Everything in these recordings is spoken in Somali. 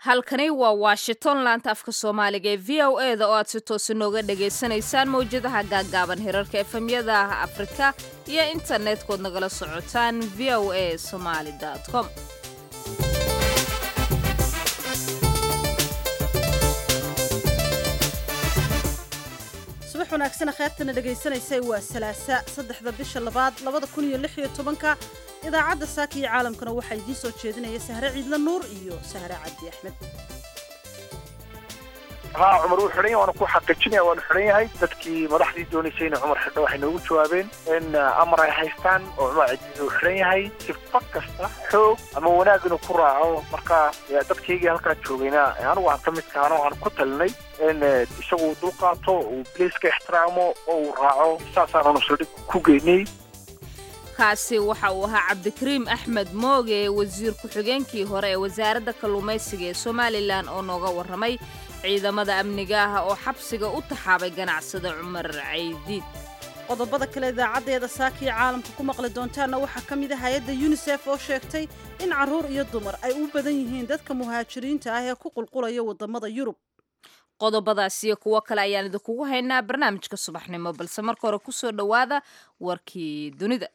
halkani waa washington laanta afka soomaaliga ee v o e da oo aad si toosa nooga dhagaysanaysaan mawjadaha gaaggaaban hirarka efemyada afrika iyo internet-kood nagala socotaan v o a somaali com subax wanaagsan kheyrtana dhagaysanaysay waa salaasa saddexda bisha labaad labada kun iyo lix iyo tobanka idaacadda saaka iyo caalamkana waxaa idiin soo jeedinaya sahre ciidla nuur iyo sahre cabdi axmed haa cumar wuu xidhan yahay waana ku xaqiijinaya waanu xidhan yahay dadkii madaxdii doonaysay inay cumar xidho waxay noogu jawaabeen in amar ay haystaan oo cumar cidiid uu xidhan yahay sifa kasta xoog ama wanaag inuu ku raaco marka dadkaygii halkaa joogayna anigu aan ka midka ano aan ku talinay in isagu dul qaato uu biliiska ixtiraamo oo uu raaco saasaananu saldhig ku geynay kaasi waxa uu ahaa cabdikariim axmed mooge wasiir ku-xigeenkii hore ee wasaaradda kalluumaysiga ee somalilan oo nooga warramay ciidamada amniga ah oo xabsiga u taxaabay ganacsada cumar caydiid qodobada kale idaacaddeeda saakiyo caalamka ku maqli doontaanna waxaa ka mid ah hay-adda yunisef oo sheegtay in carruur iyo dumar ay u badan yihiin dadka muhaajiriinta ah ee ku qulqulaya waddamada yurub qodobadaas iyo kuwo kale ayaan idinkugu haynaa barnaamijka subaxnimo balse marka hore ku soo dhowaada warkii dunida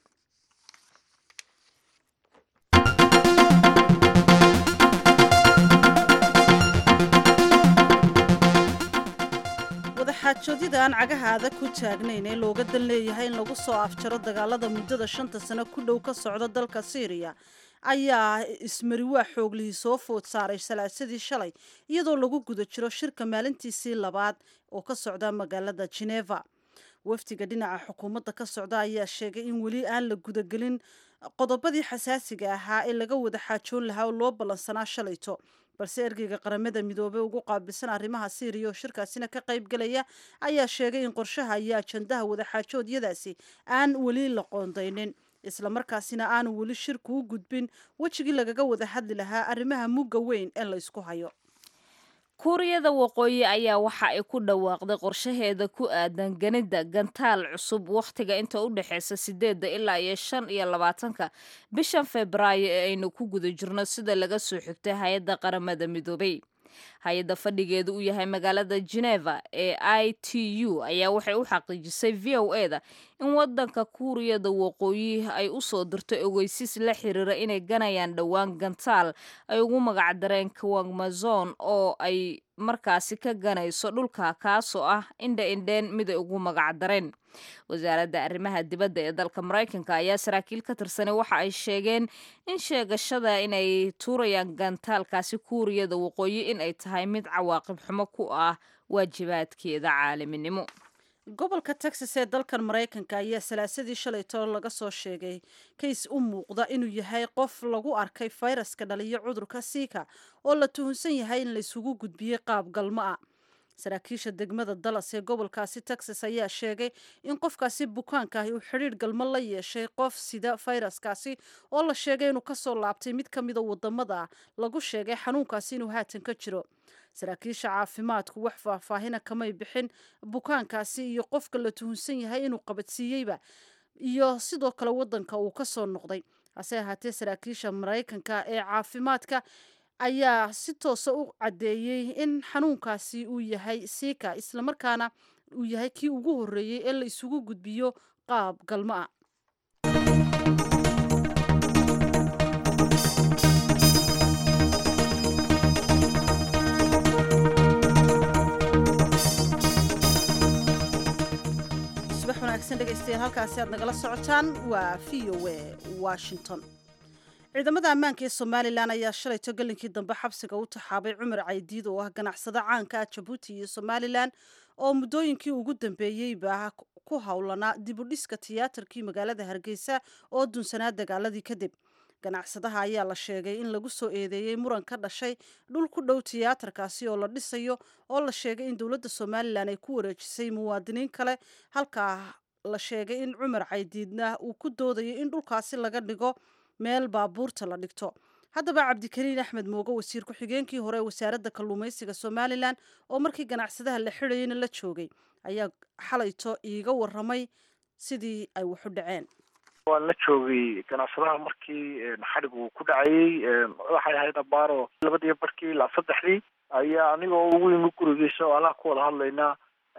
wadaxaajoodyada aan cagaha adag ku taagnayn ee looga dan leeyahay in lagu soo afjaro dagaalada muddada shanta sano ku dhow ka socda dalka syriya ayaa ismariwaa xooglihii soo food saaray salaasadii shalay iyadoo lagu guda jiro shirka maalintiisii labaad oo ka socda magaalada geneva wafdiga dhinaca xukuumadda ka socda ayaa sheegay in weli aan la gudagelin qodobadii xasaasiga ahaa ee laga wada xaajoon lahaa oo loo ballansanaa shalayto balse ergeyga qaramada midoobey ugu qaabilsan arrimaha syriya oo shirkaasina ka qayb galaya ayaa sheegay in qorshaha iyo ajandaha wadaxaajoodyadaasi aan weli la qoondaynin islamarkaasina aanu weli shirku u gudbin wejigii lagaga wada hadli lahaa arrimaha mugga weyn ee la ysku hayo kuuriyada waqooyi ayaa waxa ay ku dhawaaqday qorshaheeda ku aadan ganida gantaal cusub wakhtiga inta u dhexeysa sideedda ilaa iyo shan iyo labaatanka bishan febraayo ee aynu ku guda jirno sida laga soo xigtay hay-adda qaramada midoobay hay-adda fadhigeedu uu yahay magaalada geneva ee i t u ayaa waxay u xaqiijisay v o e da in wadanka kuuriyada waqooyi ay u soo dirto ogeysiis la xiriira inay ganayaan dhowaan gantaal ay ugu magacdareen kwangmazon oo ay markaasi ka ganayso dhulka kaasoo ah indha indheen mid ay ugu magacdareen wasaaradda arrimaha dibadda ee dalka maraykanka ayaa saraakiil ka tirsanay waxa ay sheegeen in sheegashada inay tuurayaan gantaalkaasi kuuriyada waqooyi in ay tahay mid cawaaqib xumo ku ah waajibaadkeeda caalaminimo gobolka texas ee dalkan maraykanka ayaa salaasadii shalayto laga soo sheegay kays u muuqda inuu yahay qof lagu arkay fayraska dhaliyo cudurka siika oo la tuhunsan yahay in laysugu gudbiyey qaab galmo ah saraakiisha degmada dallas ee gobolkaasi texas ayaa sheegay in qofkaasi bukaanka ahi uu xidhiidh galmo la yeeshay qof sida fayraskaasi oo la sheegay inuu kasoo laabtay mid ka mida wadamada lagu sheegay xanuunkaasi inuu haatan ka jiro saraakiisha caafimaadku wax faahfaahina kamay bixin bukaankaasi iyo qofka la tuhunsan yahay inuu qabadsiiyeyba iyo sidoo kale wadanka uu kasoo noqday hase ahaatee saraakiisha maraykanka ee caafimaadka ayaa si toosa u caddeeyey in xanuunkaasi uu yahay siika islamarkaana uu yahay kii ugu horreeyey ee la isugu gudbiyo qaab galmo ah subax wanaagsan dhegaystayaal halkaasi aad nagala socotaan waa v o a washington ciidamada ammaanka ee somalilan ayaa shalayto galinkii dambe xabsiga u taxaabay cumar caydiid oo ah ganacsado caanka ah jabuuti iyo somalilan oo muddooyinkii ugu dambeeyeyba ku howlanaa dibudhiska tiyaatarkii magaalada hargeysa oo dunsanaa dagaaladii kadib ganacsadaha ayaa la sheegay in lagu soo eedeeyey muran ka dhashay dhul ku dhow tiyaatarkaasi oo la dhisayo oo la sheegay in dowladda somalilan ay ku wareejisay muwaadiniin kale halkaa la sheegay in cumar caydiidna uu ku doodayo in dhulkaasi laga dhigo meel baabuurta la dhigto haddaba cabdikariin axmed mooge wasiir ku-xigeenkii hore ee wasaaradda kalluumaysiga somalilan oo markii ganacsadaha la xidhayeyna la joogay ayaa xalayto iiga waramay sidii ay waxu dhaceen waan la joogay ganacsadaha markii xadhigu ku dhacayey waxay ahayd abaaro labadiiyo barkii ilaa saddexdii ayaa anigoo ugu yimi gurigiisa oo allaha ku wada hadlaynaa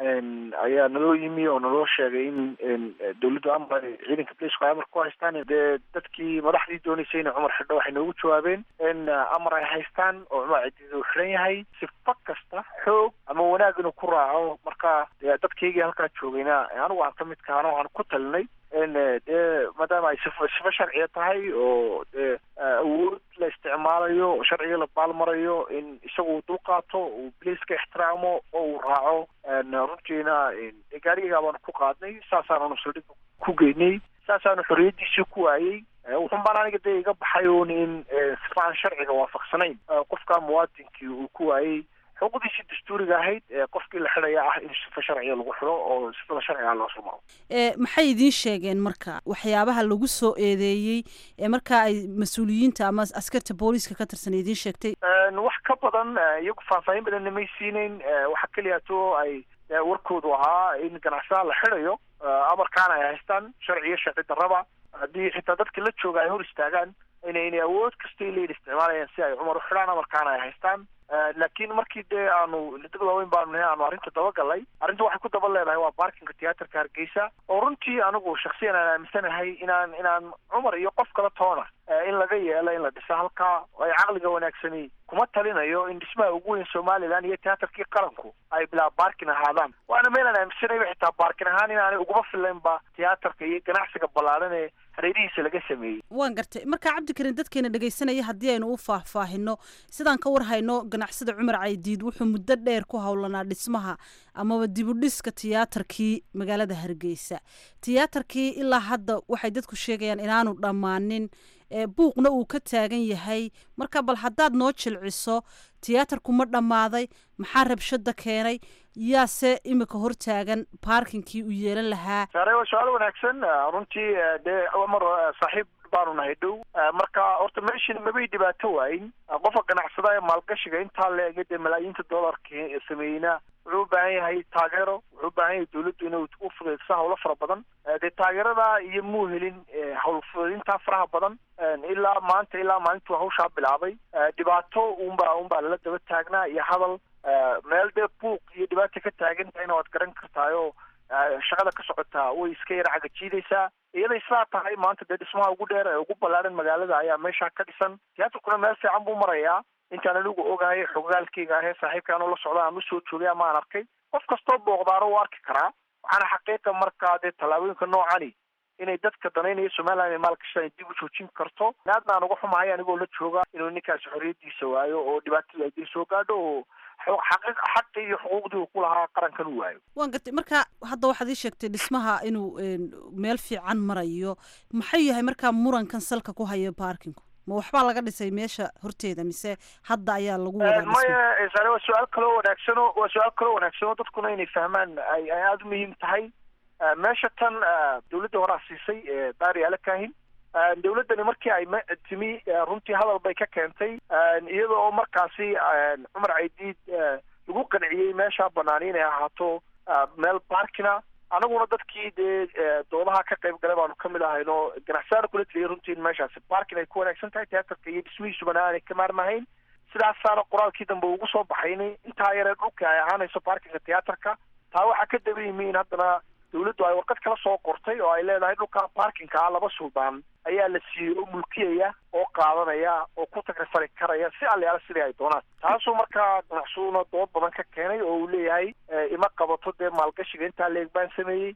ayaa naloo yimi oo naloo sheegay in dawladdu amar ciidanka boliisku ay amar ku haystaan dee dadkii madaxdii dooneysay inay cumar xidho waxay noogu jawaabeen in amar ay haystaan oo cumar cidiida uu xidhan yahay sifa kasta xoog ama wanaag inuu ku raaco marka dadkaygii halkaa joogayna anigu aan ka mid kahana waxaan ku talinay in dee maadaama ay sifo sifo sharciya tahay oo dee awood la isticmaalayo oo sharciga la baalmarayo in isagu dul qaato uu boliiska ixtiraamo oo uu raaco runtiina gaarigagaa baanu ku qaadnay saasaananu saldhig ku geynay saasaanu xorriyadiisii ku waayey wuxun baan aniga dee iga baxay un in sifa aan sharciga waafaqsanayn qofka muwaadinkii uu ku waayey xuquuqdiisii dastuuriga ahayd qofkii la xidhaya ah in sifa sharciga lagu xidho oo sifada sharciga loo soo maro maxay idiin sheegeen marka waxyaabaha lagu soo eedeeyey ee markaa ay mas-uuliyiinta ama askarta booliiska ka tirsan idiin sheegtay wax ka badan iyagu faahfaahin badanna may siinayn waxa keliyaato ay warkoodu ahaa in ganacsadaha la xidhayo amarkaana ay haystaan sharciyo sharci darraba haddii xitaa dadka la jooga ay hor istaagaan inay inay awood kastay leeyihin isticmaalayaan si ay cumar u xidhaan amarkaana ay haystaan laakiin markii dee aanu dad waaweyn baanu nahay aanu arrinta dabagalay arrinta waxay ku daba leedahay waa baarkinka tiyaatarka hargeysa oo runtii anigu shaksiyan aan aaminsanahay inaan inaan cumar iyo qof kala toona in laga yeelo in la dhiso halkaa ay caqliga wanaagsani kuma talinayo in dhismaha ugu weyn somalilan iyo tiyaatarkii qaranku ay bilaa baarkin ahaadaan waana meelaan aaminsanayba xitaa baarkin ahaan inaanay uguma filaynba tiyaatarka iyo ganacsiga ballaaran ee hareerihiisa laga sameeyey waan gartay marka cabdikarin dadkeena dhegaysanaya haddii aynu u faahfaahino sidaan ka war hayno ganacsada cumar caydiid wuxuu muddo dheer ku howlanaa dhismaha amaba dibudhiska tiyaatarkii magaalada hargeysa tiyaatarkii ilaa hadda waxay dadku sheegayaan inaanu dhammaanin buuqna uu ka taagan yahay marka bal haddaad noo jilciso tiyaatarku ma dhammaaday maxaa rabshada keenay yaase imika hortaagan baarkinkii uu yeelan lahaa saare waa su-aal wanaagsan runtii dee mar saaxiib baanu nahay dhow marka horta meeshin mabay dhibaato waayin qofka ganacsada ee maalgashiga intaa leega dee malaayiinta dollarka sameeyeyna wuxuu u baahan yahay taageero wuxuu u baahan yahay dawladdu inay u fudaydiso hawlo fara badan dee taageerada iyo muu helin hawl fudaydintaa faraha badan ilaa maanta ilaa maalintuu hawshaa bilaabay dhibaato unbaa unbaa lala daba taagnaa iyo hadal meel dee buuq iyo dhibaata ka taagan tahayna waad garan kartaayoo shaqada ka socotaa way iska yar cagajiidaysaa iyaday sidaa tahay maanta dee dhismaha ugu dheer ee ugu ballaaran magaalada ayaa meeshaa ka dhisan tiyaatarkuna meel fiican buu marayaa intaan anigu ogahay xogaalkayga ahee saaxiibka anuu la socda aan usoo joogay ama aan arkay qof kastoo booqdaaro u arki karaa waxaana xaqiiqa markaa dee tallaabooyinka noocani inay dadka danaynaya somalilan ay maalgashaan dib u joojin karto aadna aan uga xumahay anigoo la jooga inuu ninkaasi xorriyadiisa waayo oo dhibaatada ay soo gaadho oo xaqii iyo xuquuqdii uu ku lahaa qarankan u waayo waan gartay marka hadda waxaad ii sheegtay dhismaha inuu meel fiican marayo maxay yahay markaa murankan salka ku hayo baarkinku ma waxbaa laga dhisay meesha horteeda mise hadda ayaa lagu wadaa maya sare waa su-aal kaloo wanaagsano waa su-aal kaloo wanaagsanoo dadkuna inay fahmaan ay ay aada u muhiim tahay meesha tan dawladda horaa siisay baari alakahin dawladdani markii ay timi runtii hadal bay ka keentay iyada oo markaasi cumar caydiid lagu qanciyey meeshaa banaani inay ahaato meel baarkina anaguna dadkii dee doodaha ka qayb galay baanu kamid ahayno ganacsaana kula teliyay runtii in meeshaasi baarkin ay ku wanaagsan tahay tiyaatarka iyo dhismihiisubana aanay ka maarmahayn sidaasaana qoraalkii dambe ugu soo baxaynay intaa yaree dhulka ay ahaanayso baarkinka tiyaatarka taa waxaa ka daba yimi in haddana dawladdu ay warqad kala soo qortay oo ay leedahay dhulka baarkinka ah laba suldaan ayaa la siiyey oo mulkiyaya oo qaadanaya oo ku tagrifari karaya si alyaala sidii ay doonaan taasuu markaa ganacsaduna dood badan ka keenay oo uu leeyahay ima qabato dee maalgashiga intaa leeg baan sameeyey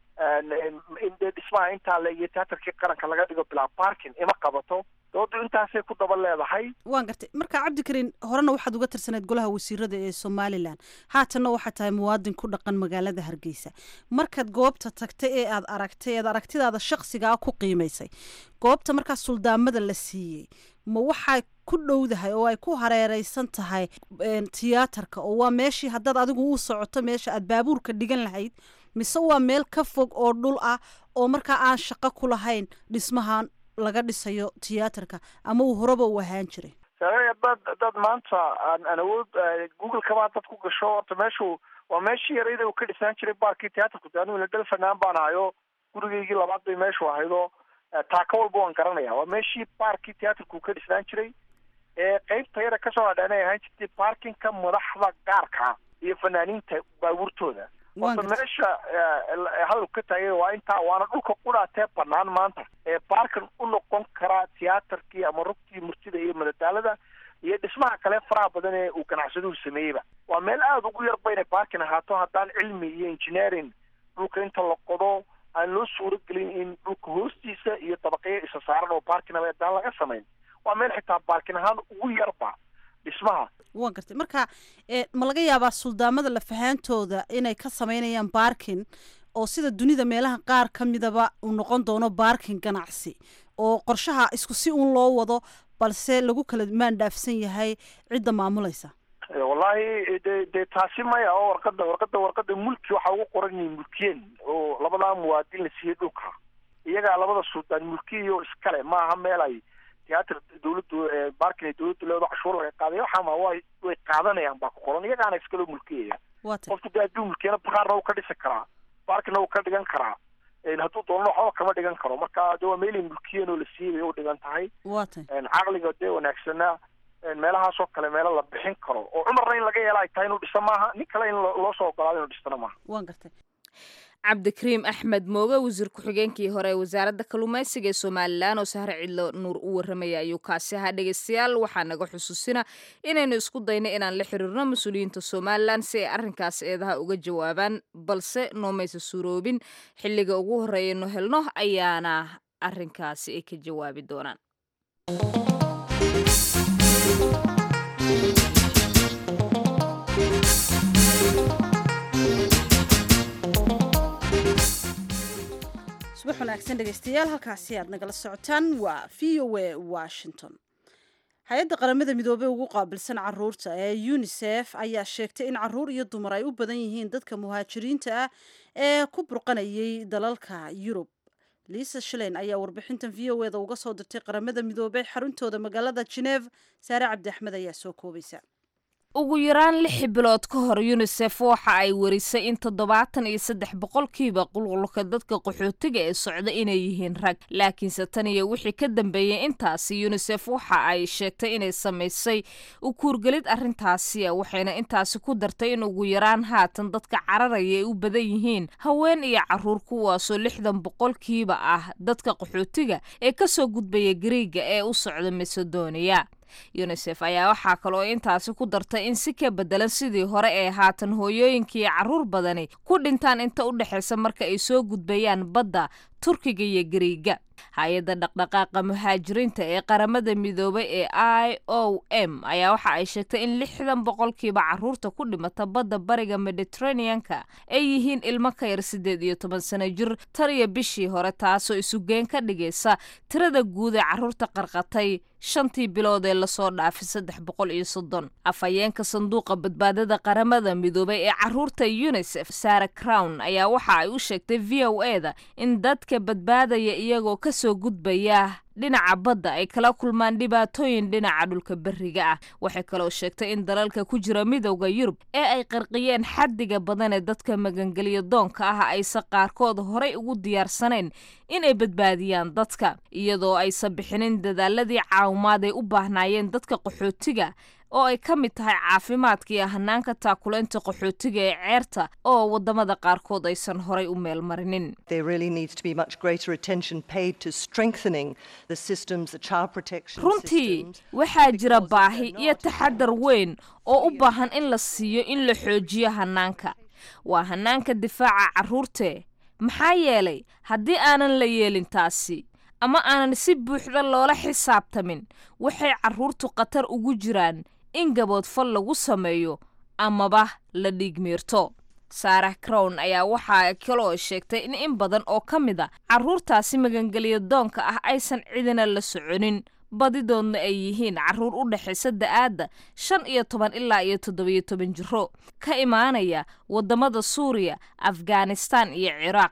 in dee dhismaha intaa leeg iyo tiyaatarkii qaranka laga dhigo bilaa baarkin ima qabato doodu intaasay ku daba leedahay waan gartay marka cabdikarin horena waxaad uga tirsaneyd golaha wasiirada ee somalilan haatanna waxaad tahay muwaadin ku dhaqan magaalada hargeysa markaad goobta tagtay ee aad aragtay eed aragtidaada shaksigaa ku qiimaysay goobta markaa suldaamada la siiyey ma waxay ku dhowdahay oo ay ku hareereysan tahay tiyaatarka oo waa meeshii haddaad adigu u socoto meesha aad baabuurka dhigan lahayd mise waa meel ka fog oo dhul ah oo markaa aan shaqo ku lahayn dhismahan laga dhisayo tiyaatarka ama uu horeba u ahaan jiray hadaad hadaad maanta aan aan awood google kaba haddaad ku gasho horta meeshu waa meeshii yarayda uu ka dhisaan jiray baarkii tiyaatarku de anigu ladal fanaan baan ahayo gurigaygii labaad bay meeshu ahaydo taaka walba waan garanaya waa meeshii baarkii tiyaatarku ka dhisnaan jiray ee qeybta yara kasoo hadhaanay ahaan jirtay baarkinka madaxda gaarka iyo fanaaniinta baabuurtooda horta meesha hadalku ka taagay waa intaa waana dhulka qudhaatee banaan maanta ee baarkan u noqon karaa tiyaatarkii ama rugtii murtida iyo madadaalada iyo dhismaha kale faraha badan ee uu ganacsaduhu sameeyeyba waa meel aada ugu yarba inay baarkin ahaato haddaan cilmi iyo engineering dhulka inta la qodo aan loo suuro gelin in dhulka hoostiisa iyo dabaqyo isa saaran oo baarkinaba haddaan laga samayn waa meel xitaa baarkin ahaan ugu yarba dhismaha waa gartay marka ma laga yaabaa suldaamada lafahaantooda inay ka sameynayaan baarkin oo sida dunida meelaha qaar ka midaba uu noqon doono baarkin ganacsi oo qorshaha isku si uun loo wado balse lagu kala maandhaafsan yahay cidda maamulaysa wallahi de dee taasi maya oo warqada warqada warqada mulki waxaa ugu qoran yihiin mulkiyeen oo labadaa muwaadin la siiyey dhulka iyagaa labada suldaan mulkiyo iskale maaha meel ay tiyaatar dawladdu baarkin ay dawladdu leedo cashuur laga qaaday waxaama way way qaadanayaan baa ku qoran iyagaana iskaloo mulkiyaya qofku dee hadduu mulkiyana bakaarna uu ka dhisi karaa baarkina uu ka dhigan karaa hadduu doonana waxba kama dhigan karo marka de waa meelay mulkiyeen oo la siiyey bay u dhigan tahay wata caqliga dee wanaagsanaa meelahaasoo kale meelo la bixin karo oo cumarna in laga yeela ay tahay inuu dhiso maaha nin kale in loo soo ogolaado inuu dhistana maaha waan gartay cabdikariim axmed mooge wasiir ku-xigeenkii hore ee wasaaradda kalluumaysiga ee somalilan oo sahre cidlo nuur u warramaya ayuu kaasi ahaa dhegeystayaal waxaa naga xusuusina inaynu isku dayno inaan la xiriirno mas-uuliyiinta somalilan si ay arrinkaas eedaha uga jawaabaan balse noomaysa suuroobin xilliga ugu horreeyaynu helno ayaana arrinkaasi ay ka jawaabi doonaan subax wanaagsan dhegeystayaal halkaasi aad nagala socotaan waa v o a washington hay-adda qaramada midoobey ugu qaabilsan caruurta ee unisef ayaa sheegtay in caruur iyo dumar ay u badan yihiin dadka muhaajiriinta ah ee ku burqanayay dalalka yurub liisa shilen ayaa warbixintan v o eda uga soo dirtay qaramada midoobey xaruntooda magaalada geneef saare cabdi axmed ayaa soo koobaysa ugu yaraan lix bilood ka hor yunisef waxa ay warisay in toddobaatan iyo saddex boqolkiiba qulqulka dadka qaxootiga ee socda inay yihiin rag laakiinse tan iyo wixii ka dambeeyey intaasi yunisef waxa ay sheegtay inay samaysay u kuurgelid arrintaasi waxayna intaasi ku dartay in ugu yaraan haatan dadka cararaya ay u badan yihiin haween iyo caruur kuwaasoo lixdan boqolkiiba ah dadka qaxootiga ee kasoo gudbaya gariiga ee u socda macedonia yunisef ayaa waxaa kaloo intaasi ku dartay in si ka bedelan sidii hore ee haatan hooyooyinkii caruur badani ku dhintaan inta u dhexaysa marka ay soo gudbayaan badda turkiga iyo gariiga hay-adda dhaqdhaqaaqa muhaajiriinta ee qaramada midoobay ee i o m ayaa waxa ay sheegtay in lixdan boqolkiiba caruurta ku dhimata badda bariga mediteraneanka ay yihiin ilmo ka yar siddeed iyo toban sano jir tan iyo bishii hore taasoo isugeen ka dhigaysa tirada guud ee caruurta qarqatay shantii bilood ee lasoo dhaafay saddex boqol iyo soddon afhayeenka sanduuqa badbaadada qaramada midoobay ee caruurta unisef sara crown ayaa waxa ay u sheegtay v o e da in dadka badbaadaya iyagoo kasoo gudbaya dhinaca badda ay kala kulmaan dhibaatooyin dhinaca dhulka beriga ah waxay kaloo sheegtay in dalalka ku jira midowda yurub ee ay qarqiyeen xaddiga badan ee dadka magangeliyo doonka ah ayse qaarkood horay ugu diyaarsanayn inay badbaadiyaan dadka iyadoo aysan bixinin dadaaladii caawimaad ay u baahnaayeen dadka qaxootiga oo ay ka mid tahay caafimaadka iyo hanaanka taakulaynta qaxootiga ee ceerta oo wadamada qaarkood aysan horay u meel marinin runtii waxaa jira baahi iyo taxadar weyn oo u baahan in la siiyo in la xoojiyo hanaanka waa hanaanka difaaca caruurte maxaa yeelay haddii aanan la yeelin taasi ama aanan si buuxda loola xisaabtamin waxay caruurtu khatar ugu jiraan in gaboodfal lagu sameeyo amaba la dhiigmiirto saarah crown ayaa waxaa kaloo sheegtay in in badan oo ka mid a caruurtaasi magangeliya doonka ah aysan cidina la soconin badidoodna ay yihiin caruur u dhexaysa da-aadda shan iyo toban ilaa iyo toddobiyo toban jiro ka imaanaya wadamada suuriya afghanistan iyo ciraaq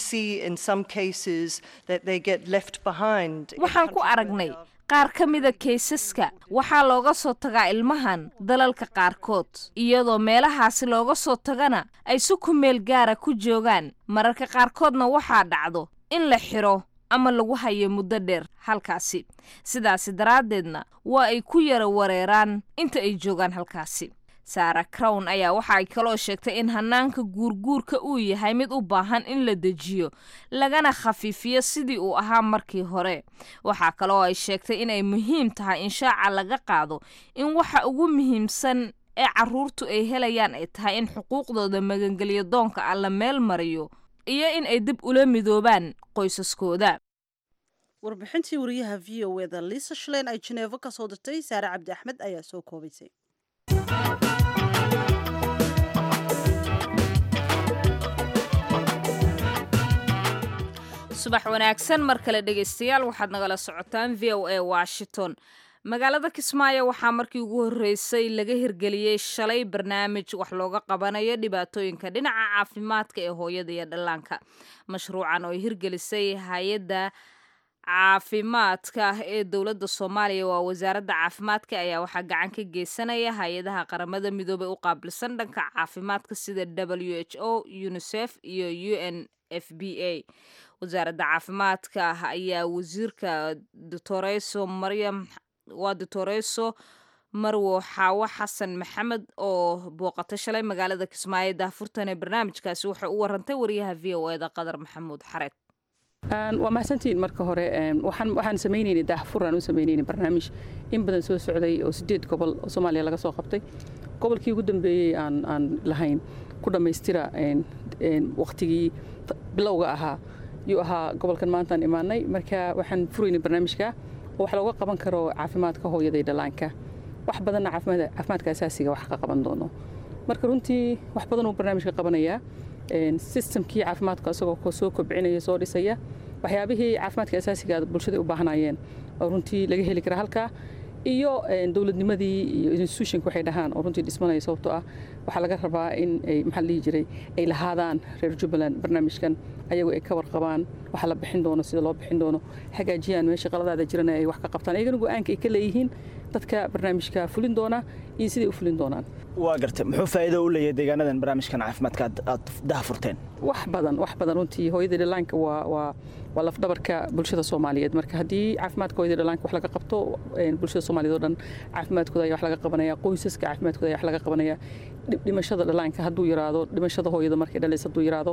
waxaan ku aragnay qaar ka mida kaysaska waxaa looga soo tagaa ilmahan dalalka qaarkood iyadoo meelahaasi looga soo tagana ay si ku meel gaara ku joogaan mararka qaarkoodna waxaa dhacdo in la xiro ama lagu hayo muddo dheer halkaasi sidaasi daraaddeedna waa ay ku yara wareeraan inta ay joogaan halkaasi sara crown ayaa waxa ay kaloo sheegtay in hanaanka guurguurka uu yahay mid u baahan in la dejiyo lagana khafiifiyo sidii uu ahaa markii hore waxaa kaloo ay sheegtay inay muhiim tahay in shaaca laga qaado in waxa ugu muhiimsan ee caruurtu ay helayaan ay tahay in xuquuqdooda magangelyo doonka ah la meel mariyo iyo in ay dib ula midoobaan qoysaskooda warbixintii wariyaha v o eda liisa shaleyn ay jeneefo ka soo dirtay saare cabdi axmed ayaa soo koobaysay subax wanaagsan mar kale dhegaystayaal waxaad nagala socotaan v o a washington magaalada kismaayo waxaa markii ugu horreysay laga hirgeliyey shalay barnaamij wax looga qabanayo dhibaatooyinka dhinaca caafimaadka ee hooyada iyo dhallaanka mashruucan oo ay hirgelisay hay-adda caafimaadka ee dowladda soomaaliya waa wasaaradda caafimaadka ayaa waxaa gacan ka geysanaya hay-adaha qaramada midoobey u qaabilsan dhanka caafimaadka sida w h o unisef iyo u n f b a wasaaradda caafimaadka ayaa wasiirka doctoreso maryam waa doctoreso marwo xaawo xasan maxamed oo booqatay shalay magaalada kismaayo daahfurtan ee barnaamijkaasi waxay u warantay wariyaha v o eda qadar maxamuud xareed waa mahadsantihiin marka hore waxaan samaynaynay daahfuraan u samaynayna barnaamij in badan soo socday oo sideed gobol oo soomaaliya laga soo qabtay gobolkii ugu dambeeyey aan aan lahayn ku dhammaystira wakhtigii bilowga ahaa yuu ahaa gobolkan maantaan imaanay marka waxaan furaynay barnaamijka oo wax looga qaban karo caafimaadka hooyada iyo dhallaanka wax badanna caafimaadka asaasiga wax ka qaban doono marka runtii wax badan uu barnaamijka qabanayaa sistamkii caafimaadka isagoo soo kobcinaya soo dhisaya waxyaabihii caafimaadka asaasiga bulshada u baahnayeen oo runtii laga heli kara halkaa iyo dowladnimadii iyo institutionka waxay dhahaan oo runtii dhismanaya sababtoo ah waxaa laga rabaa in ay maxaa la dhihi jiray ay lahaadaan reer jubbaland barnaamijkan ayagu ay ka warqabaan waxa la bixin doono sida loo bixin doono hagaajiyaan meesha qaladaada jirana ay wax ka qabtaan ayagana go-aanka ay ka leeyihiin dadka barnaamijka fulin doona iyo siday u fulin doonaan waa garta muxuu faa'iido u leeyahay deegaanadan barnaamijkan caafimaadka aad daha furteen wax badan wax badan runtii hooyada dhallaanka waa waa waa lafdhabarka bulshada soomaaliyeed marka haddii caafimaadka hooyada dhallaanka wax laga qabto bulshada soomaaliyeed oo dhan caafimaadkooda ayaa wax laga qabanaya qoysaska caafimaadkooda ayaa wax laga qabanaya dhimashada dhallaanka hadduu yaraado dhimashada hooyada markay dhalaysa hadduu yaraado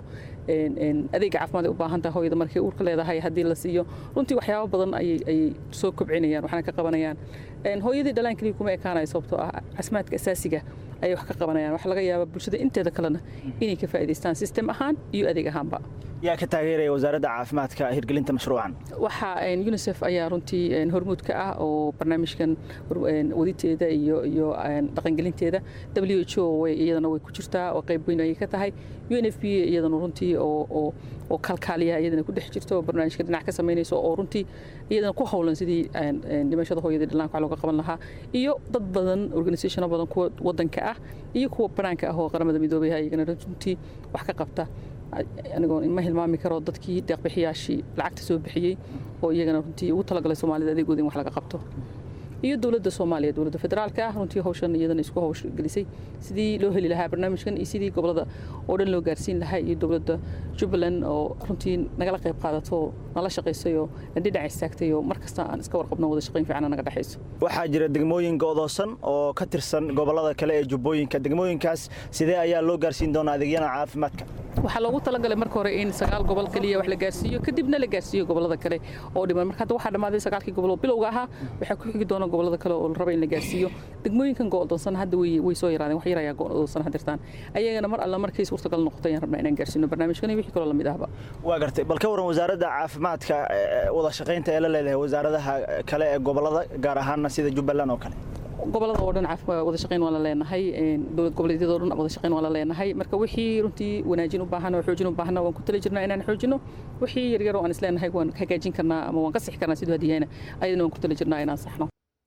adeega caafimaad ay u baahan tahay hooyada markay uurka leedahay haddii la siiyo runtii waxyaabo badan ayay ayay soo kobcinayaan waxaana ka qabanayaan hooyadii dhalaan keliya kuma ekaanayo sababtoo ah caafimaadka asaasiga ayay wax ka qabanayaan waxaa laga yaabaa bulshada inteeda kalena inay ka faa'iidaystaan sistem ahaan iyo adeeg ahaanba yaa ka taageeraya wasaaradda caafimaadka hirgelinta mashruucan waxaa unisef ayaa runtii hormuud ka ah oo barnaamijkan waditeeda iyo iyo dhaqangelinteeda w h o iyadana way ku jirtaa oo qayb weyn ayay ka tahay u n f b iyadana runtii oo oo kalkaaliya iyadana ku dhex jirto oo barnaamijka dhinac ka samaynayso oo runtii iyadana ku howlan sidii dhimashada hooyada dhallaanka wax looga qaban lahaa iyo dad badan organisationo badan kuwa wadanka ah iyo kuwa banaanka ah oo qaramada midoobay iyagana runtii wax ka qabta anigoo ma hilmaami karo dadkii deeqbixiyaashii lacagta soo bixiyey oo iyagana runtii ugu talagalay soomaalida adeegooda in wax laga qabto iyo dowladda soomaaliya dowladda federaalka ah runtii hawshan iyadana isku hawshgelisay sidii loo heli lahaa barnaamijkan iyo sidii gobolada oo dhan loo gaarsiin lahaa iyo dowladda jubbaland oo runtii nagala qayb qaadato oo nala shaqaysay oo dhinac istaagtay oo mar kasta aan iska warqabno wada shaqayn fiican naga dhexayso waxaa jira degmooyin go'doosan oo ka tirsan gobolada kale ee jubbooyinka degmooyinkaas sidee ayaa loo gaarsiin doonaa adeegyada caafimaadka waxaa loogu talagalay marka hore in sagaal gobol keliya wax la gaarsiiyo kadibna la gaarsiiyo gobolada kale oo dhiman marka hadda waxaa dhammaaday sagaalkii gobol oo bilowga ahaa waxaa ku xigi doona gobolada kale oo la raba in la gaarsiiyo degmooyinkan go'doonsan hadda way way soo yaraadeen wax yar ayaa go'doonsan hadirtaan ayagana mar alla markay suurtagal noqoto ayaan rabnaa inaan gaarsiino barnaamijkan iyo wixii kaloo lamid ahba waa gartay bal ka waran wasaaradda caafimaadka wada shaqaynta ee la leedahay wasaaradaha kale ee gobolada gaar ahaanna sida jubbaland oo kale gobolada oo dhan wada shaqayn waan la leenahay dowlad goboleedyada oo dhan wada shaqayn waan la leenahay marka wixii runtii wanaajin u baahan oo xoojin u baahan waan ku tali jirnaa inaan xoojino wixii yaryar oo aan isleenahay waan hagaajin karnaa ama waan ka sixi karnaa siduu hadiyahayna ayadana waan ku tali jirnaa inaan saxno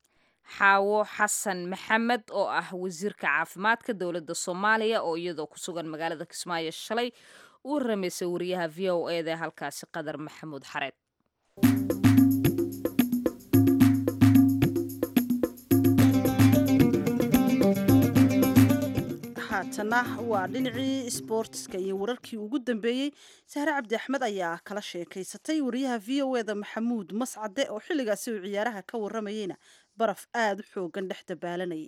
xaawo xasan maxamed oo ah wasiirka caafimaadka dowladda soomaaliya oo iyadoo ku sugan magaalada kismaayo shalay uu ramaysay wariyaha v o eda ee halkaasi qadar maxamuud xareed haatana waa dhinacii sboortiska iyo wararkii ugu dambeeyey sahre cabdi axmed ayaa kala sheekaysatay wariyaha v o eda maxamuud mascade oo xilligaasi uu ciyaaraha ka waramayeyna baraf aada u xoogan dhex dabaalanayay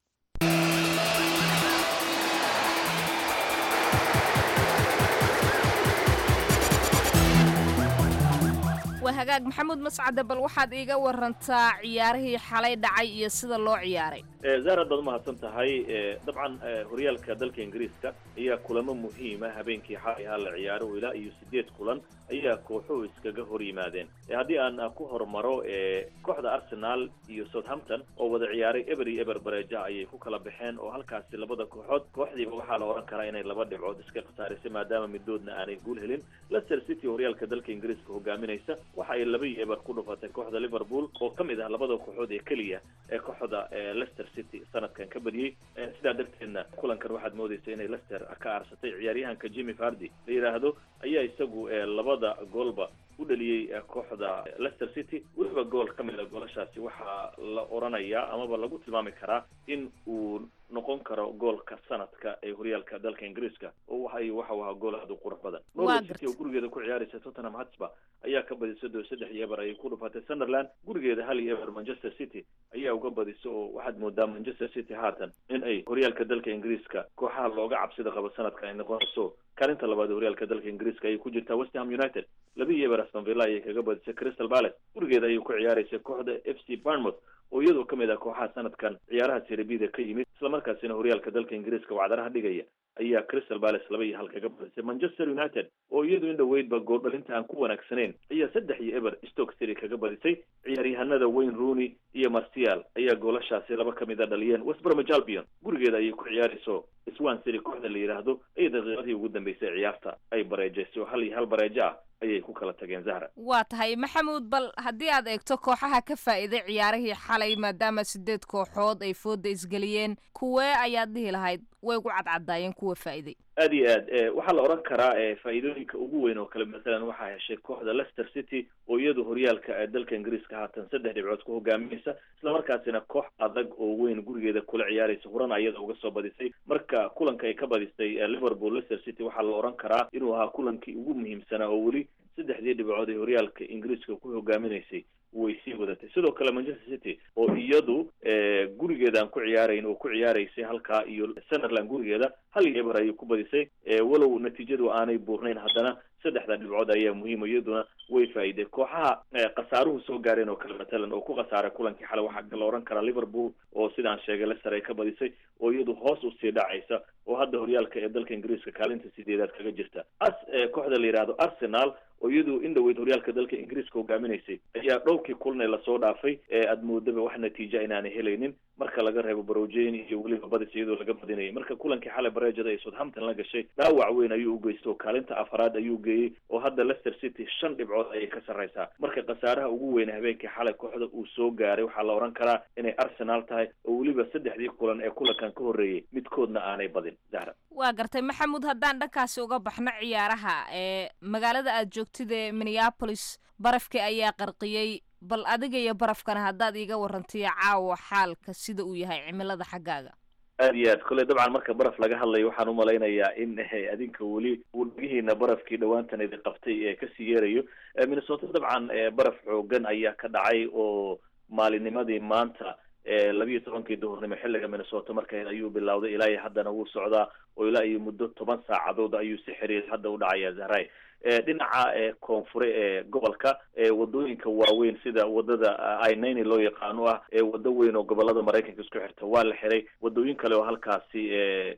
waa hagaag maxamuud mascade bal waxaad iiga warantaa ciyaarihii xalay dhacay iyo sida loo ciyaaray zahar haddaad umahadsan tahay dabcan horyaalka dalka ingiriiska ayaa kulamo muhiima habeenkii xalay ahaa la ciyaaro ilaa iyo sideed kulan ayaa kooxuhu iskaga hor yimaadeen haddii aan ku hormaro kooxda arsenal iyo southampton oo wada ciyaaray eber iyo eber bareeja ayay ku kala baxeen oo halkaasi labada kooxood kooxdiiba waxaa la odhan karaa inay laba dhibcood iska khasaarisay maadaama midoodna aanay guul helin leicester city horyaalka dalka ingiriiska hogaaminaysa waxa ay laba iyo eber ku dhufatay kooxda liverpool oo ka mid ah labada kooxood ee keliya ee kooxda leicester city sanadkan ka badiyey sidaa darteedna kulankan waxaad moodaysa inay leicester ka aarsatay ciyaaryahanka jimmy fardi la yidhaahdo ayaa isagu labada goolba u dhaliyey kooxda leicester city weliba gool ka mid a goolashaasi waxaa la oranayaa amaba lagu tilmaami karaa in uu noqon karo goolka sanadka ee horyaalka dalka ingiriiska oo waxa waxau ahaa gool aada u qurux badan norway city oo gurigeeda ku ciyaaraysa tottenham hotspur ayaa ka badisay doo saddex iyo eber ayay ku dhufatay sunderland gurigeeda hal iyo eber manchester city ayaa uga badisay oo waxaad moodaa manchester city haatan in ay horyaalka dalka ingiriiska kooxaha looga cabsida qabo sanadka ay noqonayso kaalinta labaad ee horyaalka dalka ingiriiska ayay ku jirtaa westham united laba iyo eber aston villa ayay kaga badisay crystal palace gurigeeda ayay ku ciyaaraysa kooxda f c barnmouth oo iyadoo ka mid ah kooxaha sanadkan ciyaaraha serebida ka yimid islamarkaasina horyaalka dalka ingiriiska wacdaraha dhigaya ayaa crystal palace laba iyo hal kaga badisay manchester united oo iyadu in dhaweydba gooldhalinta aan ku wanaagsanayn ayaa saddex iyo eber stoke city kaga badisay ciyaaryahanada wayne rooney iyo marcial ayaa goolashaasi laba ka mid a dhaliyeen westbromwich albion gurigeeda ayay ku ciyaarayso swan city kooxda la yidhaahdo ay daqiiqadii ugu dambeysay ciyaarta ay bareejaysay oo hal iyo hal bareejo ah ayay ku kala tageen zahra waa tahay maxamuud bal haddii aad eegto kooxaha ka faa'iiday ciyaarihii xalay maadaama sideed kooxood ay fooda isgeliyeen kuwee ayaad dhihi lahayd way gu cadcadaayeen kuwa faa'iiday aad iyo aad waxaa la odhan karaa faa'iidooyinka ugu weyn oo kale masalan waxaa heshay kooxda leicester city oo iyadu horyaalka dalka ingiriiska haatan saddex dhibcood ku hogaaminaysa islamarkaasina koox adag oo weyn gurigeeda kula ciyaaraysa horana ayada uga soo badisay marka kulanka ay ka badisay liverpool leicester city waxaa la odhan karaa inuu ahaa kulankii ugu muhiimsanaa oo weli saddexdii dhibcood ee horyaalka ingiriiska ku hogaaminaysay way sii wadatay sidoo kale manchester city oo iyadu gurigeeda aan ku ciyaarayn oo ku ciyaaraysay halkaa iyo sunderland gurigeeda hal iyo eber ayay ku badisay walow natiijadu aanay buurnayn haddana saddexda dhibcood ayaa muhiima iyaduna way faa'iiday kooxaha khasaaruhu soo gaareen oo kale matalan oo ku khasaaray kulankii xalay waxaa la odhan karaa liverpool oo sidaan sheegay leicester ay ka badisay oo iyadu hoos usii dhacaysa oo hadda horyaalka ee dalka ingiriiska kaalinta sideedaad kaga jirta as kooxda la yidhaahdo arsenal oo iyadu in dhaweyd horyaalka dalka ingiriiska hogaaminaysay ayaa dhowrkii kulan ee lasoo dhaafay aad moodaba wax natiija inaanay helaynin marka laga reebo barojeyn iyo weliba badis iyadoo laga badinayay marka kulankii xalay bareejada ay southampton la gashay dhaawac weyn ayuu u geystay oo kaalinta afaraad ayuu geeyey oo hadda leicester city shan dhibcood ayay ka sarraysaa marka khasaaraha ugu weyne habeenkii xalay kooxda uu soo gaaray waxaa la odhan karaa inay arsenal tahay oo weliba saddexdii kulan ee kulankan ka horreeyey midkoodna aanay badin zahra waa gartay maxamuud haddaan dhankaasi uga baxno ciyaaraha ee magaalada aad joogtid ee minneapolis barafkii ayaa qarqiyey bal adiga iyo barafkana haddaad iiga warantiyo caawa xaalka sida uu yahay cimilada xaggaaga aad iyo aad kolley dabcan marka baraf laga hadlayo waxaan umalaynayaa in adinka weli uu dhagihiina barafkii dhawaantan idi qabtay ee kasii yeerayo minnesota dabcan baraf xoogan ayaa ka dhacay oo maalinimadii maanta labiiyo tobankii duhurnimo xilliga minnesota markeed ayuu bilowday ilaa iyo haddana wuu socdaa oo ilaa iyo muddo toban saacadood ayuu si xiriir hadda u dhacaya zahray dhinaca koonfure ee gobolka wadooyinka waaweyn sida wadada inani loo yaqaano ah waddo weyn oo gobolada maraykanka isku xirta waa la xiray wadooyin kale oo halkaasi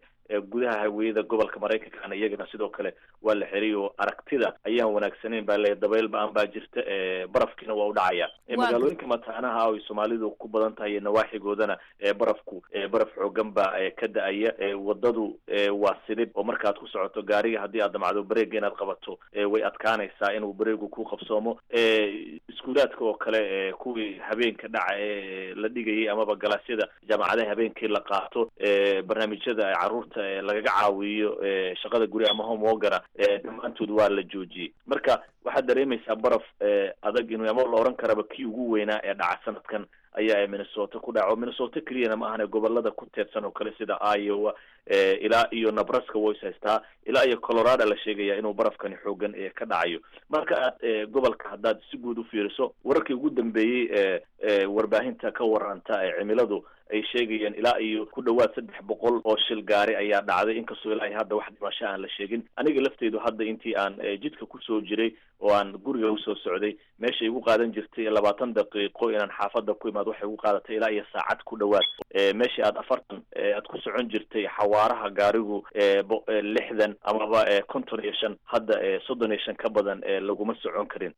gudaha hawiyada gobolka maraykankana iyagana sidoo kale waa la xiray oo aragtida ayaan wanaagsaneyn baa le dabayl ba-an baa jirta barafkiina waa u dhacaya magaalooyinka mataanaha ay soomaalidu ku badan tahay iyo nawaaxigoodana barafku baraf xoogan baa ka da-aya wadadu waa sidib oo markaad ku socoto gaariga haddii aad damacdo bareega inaad qabato way adkaanaysaa inuu bareegu ku qabsoomo iskuulaadka oo kale kuwii habeenka dhaca ee la dhigayay amaba galaasyada jaamacadaha habeenkii la qaato barnaamijyada caruurta lagaga caawiyo shaqada guri ama homewogana dhammaantood waa la joojiyey marka waxaad dareemaysaa baraf adag inuu ama la oran karaba kii ugu weynaa ee dhaca sanadkan ayaa minnesota ku dhaco minnesota keliyana ma ahane gobolada ku teedsan oo kale sida iowa ilaa iyo nebraska way is haystaa ilaa iyo colorado la sheegaya inuu barafkani xoogan ka dhacayo marka aad gobolka haddaad si guud u fiiriso wararkii ugu dambeeyey ee warbaahinta ka waranta ee cimiladu ay sheegayeen ilaa iyo ku dhawaad saddex boqol oo shil gaari ayaa dhacday inkastoo ilaa hadda wax dhimasho aan la sheegin aniga lafteydu hadda intii aan jidka kusoo jiray oo aan guriga usoo socday meesha igu qaadan jirtay labaatan daqiiqo inaan xaafadda ku imaad waxay igu qaadatay ilaa iyo saacad ku dhawaad meeshii aad afartan aad ku socon jirtay xawaaraha gaarigu lixdan amaba konton iyo shan hadda soddon iyo shan ka badan laguma socon karin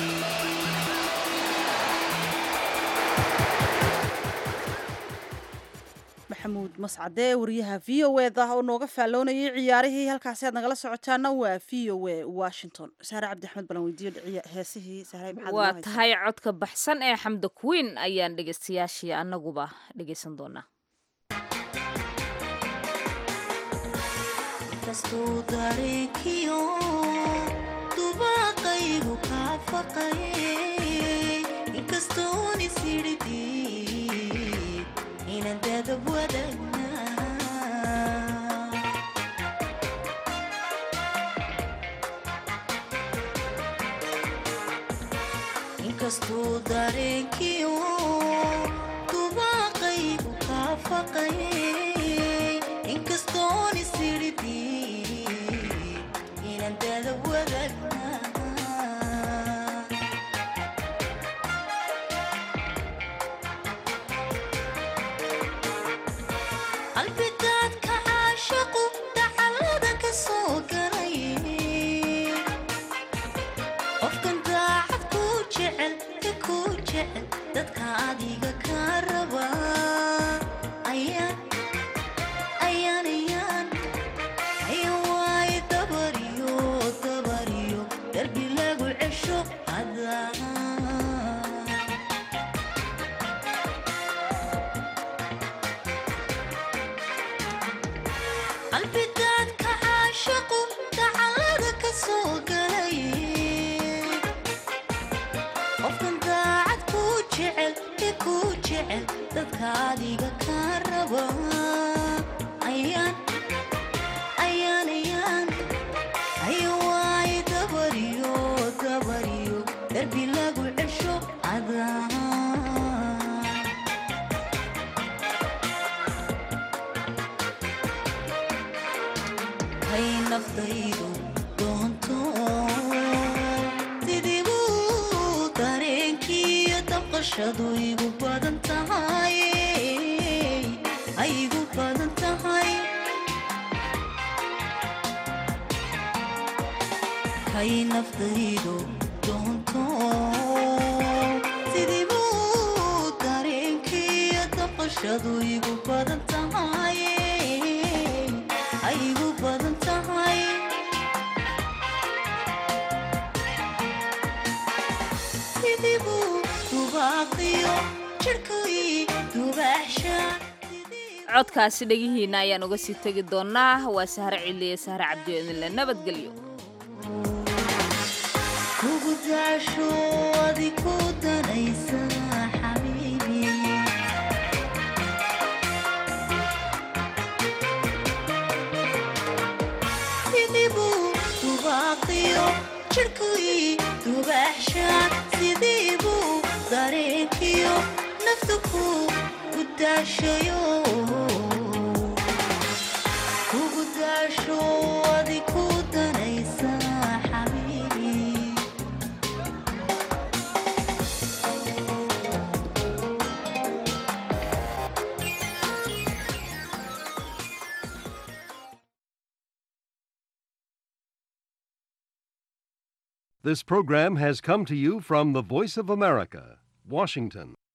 maxamuud mascade wariyaha v o eda oo nooga faalloonayay ciyaarihii halkaasi aad nagala socotaana waa v o a washington saare cabdi axmed balan weydiiyo heesihii sahray maxaad waa tahay codka baxsan ee xamda queen ayaan dhegeystayaashii annaguba dhegeysan doonaa inkastuu dareenkiyo dubaaqaygu kaa faqayay inkastoon isiridii inaan dada wadagna qalbidaadka caashaqu dacalada ka soo galay qofkan daacad ku jecel ka ku jecel dadka adiga ka raba ayaan ayaan ayaan ayaan waaye dabariyo dabariyo darbi lagu cesho adaa qalbidaadka caashaqu dacalada ka soo galay qofkan daacad ku jecel ee ku jecel dadka adiga ka raba ayaan ayaan ayaan ayo waaye dabariyo dabariyo darbi lagu cesho adaa hay naftaydu doonto sidibuu dareenkiiyo dabqashadu igu badan tahay ay igu badan tahay hay naftaydu doonto sidibuu dareenkiiyo dabqashadu igu badan tahay ay igu badan tahay sidibuu dubaaqiyo jirhkii dubaaxshaan codkaasi dhegihiina ayaan uga sii tegi doonaa waa sahre ciliye sahre cabdi idinle nabadgelyo kugu daasho adi ku danaysa xabiibi sidibuu dubaaqiyo jirhkii dubaaxshaan sidibuu dareenkiyo naftu ku ku daashayo kugu daasho adi ku danaysa xabiibi This program has come to you from the Voice of America, Washington.